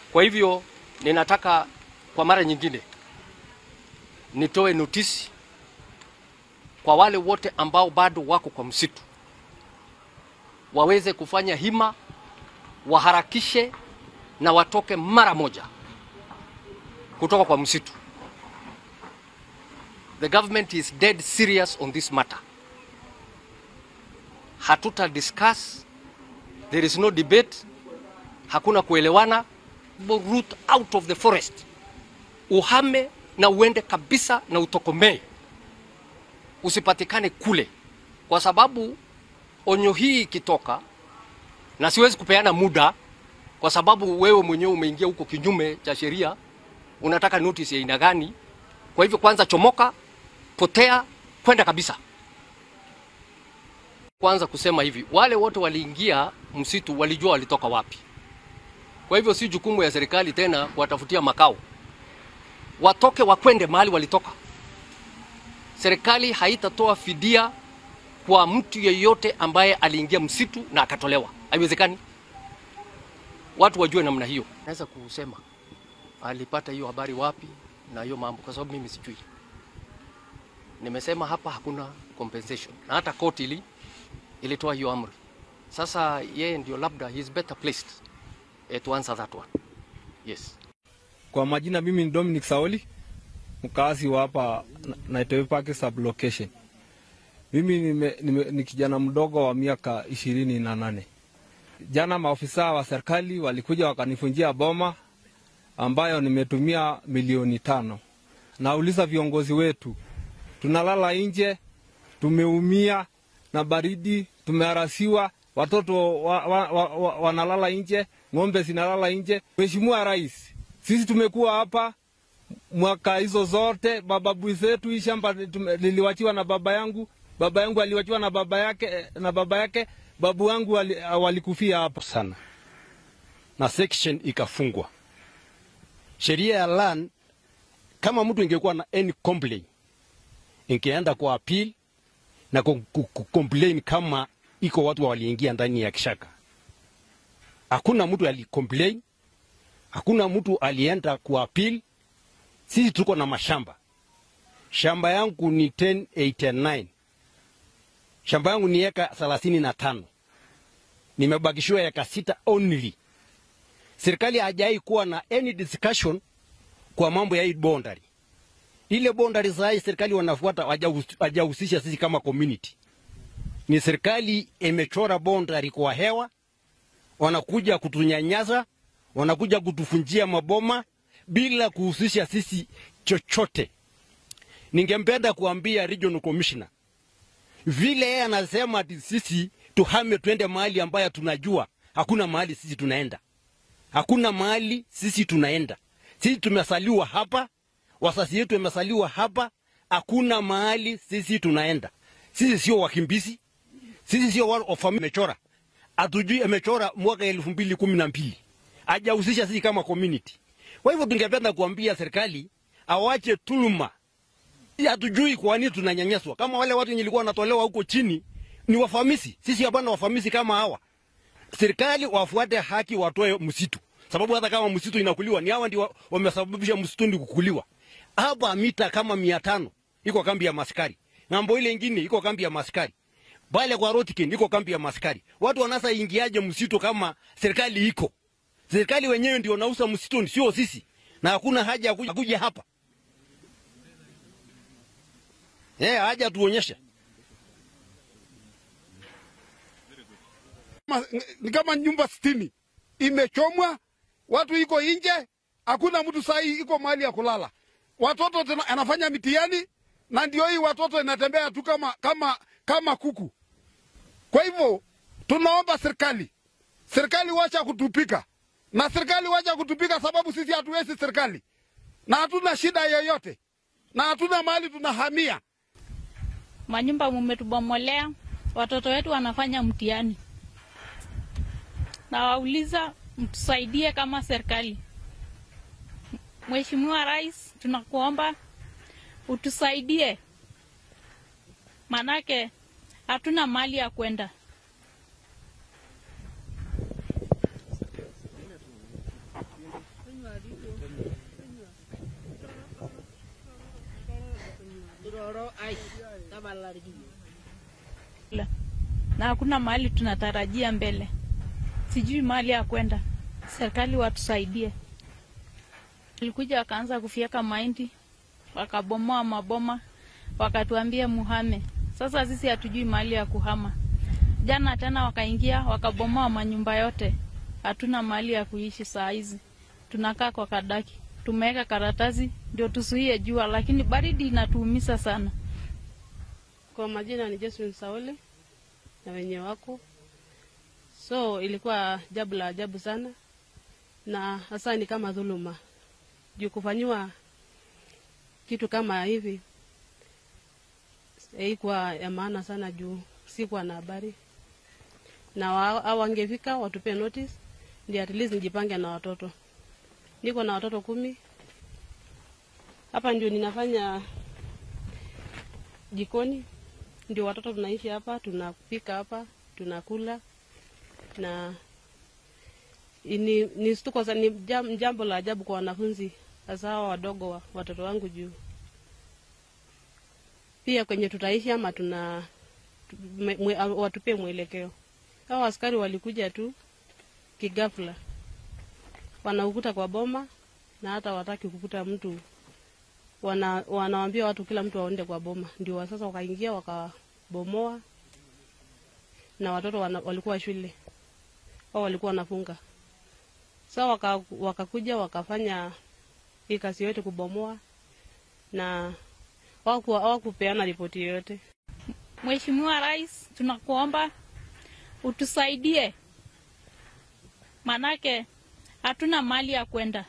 Kwa hivyo ninataka kwa mara nyingine nitoe notisi kwa wale wote ambao bado wako kwa msitu waweze kufanya hima, waharakishe na watoke mara moja kutoka kwa msitu. The government is dead serious on this matter. Hatuta discuss, there is no debate, hakuna kuelewana. Root out of the forest, uhame na uende kabisa na utokomee, usipatikane kule, kwa sababu onyo hii ikitoka, na siwezi kupeana muda kwa sababu wewe mwenyewe umeingia huko kinyume cha sheria, unataka notice ya aina gani? Kwa hivyo kwanza chomoka, potea, kwenda kabisa. Kwanza kusema hivi, wale wote waliingia msitu walijua walitoka wapi. Kwa hivyo si jukumu ya serikali tena kuwatafutia makao, watoke wakwende mahali walitoka. Serikali haitatoa fidia kwa mtu yeyote ambaye aliingia msitu na akatolewa, haiwezekani. Watu wajue namna hiyo. Naweza kusema alipata hiyo habari wapi na hiyo mambo, kwa sababu mimi sijui. Nimesema hapa hakuna compensation, na hata koti ili ilitoa hiyo amri. Sasa yeye ndio labda he is better placed eh, to answer that one. Yes. Kwa majina mimi ni Dominic Saoli, mkazi wa hapa Naitoi Park sublocation. Mimi nime, nime, ni kijana mdogo wa miaka ishirini na nane. Jana maofisa wa serikali walikuja wakanifunjia boma ambayo nimetumia milioni tano. Nauliza viongozi wetu, tunalala nje, tumeumia na baridi, tumeharasiwa, watoto wa, wa, wa, wa, wanalala nje, ng'ombe zinalala nje. Mheshimiwa Rais, sisi tumekuwa hapa mwaka hizo zote, mababu zetu, hii shamba liliwachiwa na baba yangu, baba yangu aliwachiwa na baba yake, na baba yake, babu wangu wali, walikufia hapa sana na section ikafungwa. Sheria ya land, kama mtu ingekuwa na any complaint ingeenda kwa appeal na complain kama iko watu waliingia ndani ya kishaka. Hakuna mtu alicomplain, hakuna mtu alienda kwa appeal. Sisi tuko na mashamba, shamba yangu ni 1089 shamba yangu ni eka thelathini na tano nimebakishiwa eka sita only. Serikali hajai kuwa na any discussion kwa mambo ya hii boundary. Ile boundary saa serikali wanafuata hajahusisha sisi kama community. Ni serikali imechora boundary kwa hewa, wanakuja kutunyanyasa, wanakuja kutufunjia maboma bila kuhusisha sisi chochote. Ningempenda kuambia regional commissioner vile yeye anasema ati sisi tuhame twende mahali ambayo tunajua hakuna mahali sisi tunaenda, hakuna mahali sisi tunaenda. Sisi tumesaliwa hapa, wasasi yetu wamesaliwa hapa, hakuna mahali sisi tunaenda. Sisi sio wakimbizi, sisi sio watu wa familia. Amechora hatujui, amechora mwaka elfu mbili kumi na mbili hajahusisha sisi kama community. Kwa hivyo tungependa kuambia serikali awache tuluma hatujui kwa nini tunanyanyaswa. Kama wale watu wenye walikuwa wanatolewa huko chini ni wafamisi, sisi hapana wafamisi kama hawa. Serikali wafuate haki, watoe msitu, sababu hata kama msitu inakuliwa ni hawa ndio wamesababisha msitu kukuliwa. Hapa mita kama mia tano iko kambi ya maskari, ng'ambo ile ingine iko kambi ya maskari, pale kwa Rotkin iko kambi ya maskari. Watu wanasa ingiaje msitu kama serikali iko? Serikali wenyewe ndio wanauza msitu, sio sisi, na hakuna haja ya kuja, kuja hapa Eh, haja tuonyeshe. Ni kama nyumba sitini imechomwa, watu iko nje, hakuna mtu sahi iko mahali ya kulala. Watoto tena anafanya mitihani na ndio hii watoto inatembea tu kama kama kama kuku. Kwa hivyo tunaomba serikali, serikali wacha kutupika na serikali wacha kutupika, sababu sisi hatuwezi serikali na hatuna shida yoyote na hatuna mahali tunahamia manyumba mumetubomolea, watoto wetu wanafanya mtihani. Nawauliza, mtusaidie kama serikali. Mheshimiwa Rais, tunakuomba utusaidie, manake hatuna mali ya kwenda. na hakuna mahali tunatarajia mbele. Sijui mahali ya kwenda, serikali watusaidie. Walikuja wakaanza kufyeka mahindi, wakabomoa maboma, wakatuambia muhame. Sasa sisi hatujui mahali ya kuhama. Jana tena wakaingia wakabomoa manyumba yote, hatuna mahali ya kuishi saa hizi, tunakaa kwa kadaki. Tumeweka karatasi ndio tusuie jua, lakini baridi inatuumiza sana. Kwa majina ni Josephine Sauli na wenye wako. So ilikuwa jambo la ajabu sana, na hasa ni kama dhuluma juu kufanyiwa kitu kama hivi haikuwa ya maana sana, juu sikuwa na habari na wa- hao wangefika watupe notice, ndio at least nijipange na watoto. Niko na watoto kumi hapa, ndio ninafanya jikoni ndio watoto tunaishi hapa, tunapika hapa, tunakula na ni, ni stuko sa- ni jam- jambo la ajabu kwa wanafunzi hasa hawa wadogo wa, watoto wangu juu pia kwenye tutaishi ama tuna tu- mwe, mwe, watupie mwelekeo. Hawa askari walikuja tu kigafla, wanaukuta kwa boma na hata wataki kukuta mtu wana, wanawambia watu kila mtu aonde kwa boma, ndio wa- sasa wakaingia wakabomoa, na watoto wana, walikuwa shule au walikuwa wanafunga. Sasa waka, wakakuja wakafanya hii kazi yote kubomoa, na hawaku- hawakupeana ripoti yoyote. Mheshimiwa Rais, tunakuomba utusaidie, manake hatuna mali ya kwenda.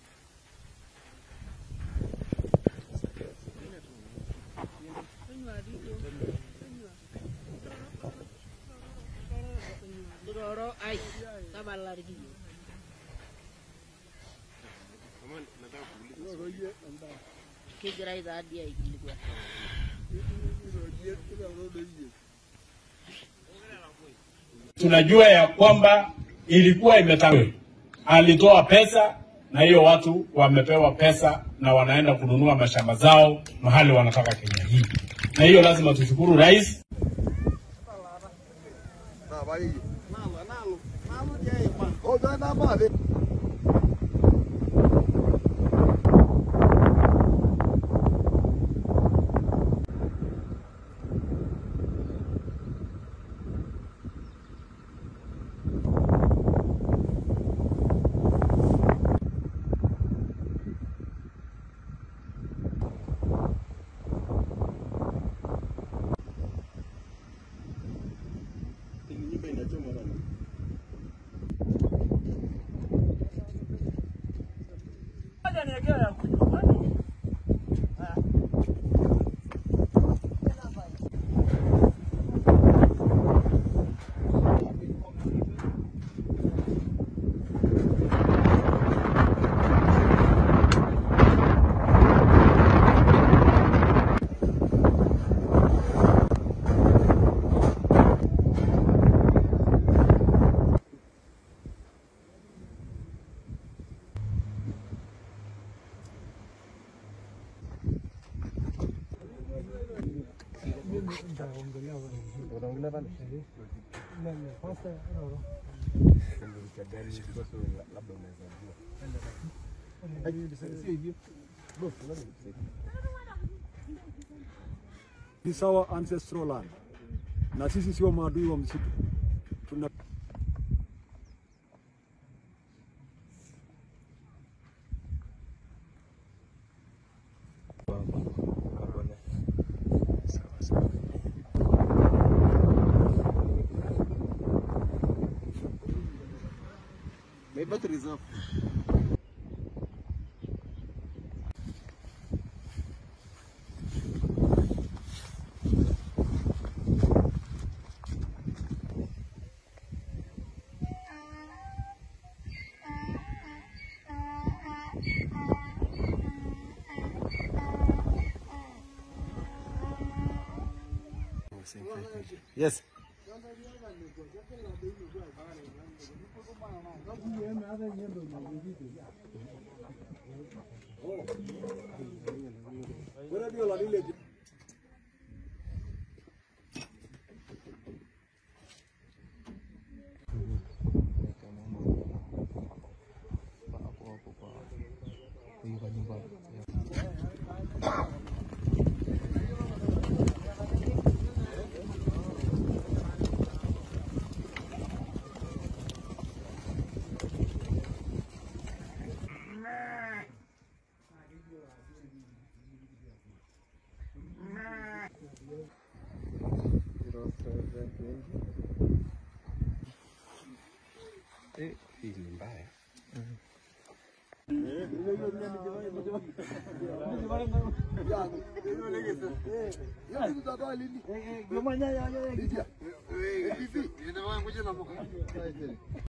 tunajua ya kwamba ilikuwa imetangwa, alitoa pesa na hiyo watu wamepewa pesa na wanaenda kununua mashamba zao mahali wanataka Kenya hii, na hiyo lazima tushukuru rais. This is our ancestral land, na sisi sio maadui wa msitu. Tuna Yes. hiyo la lile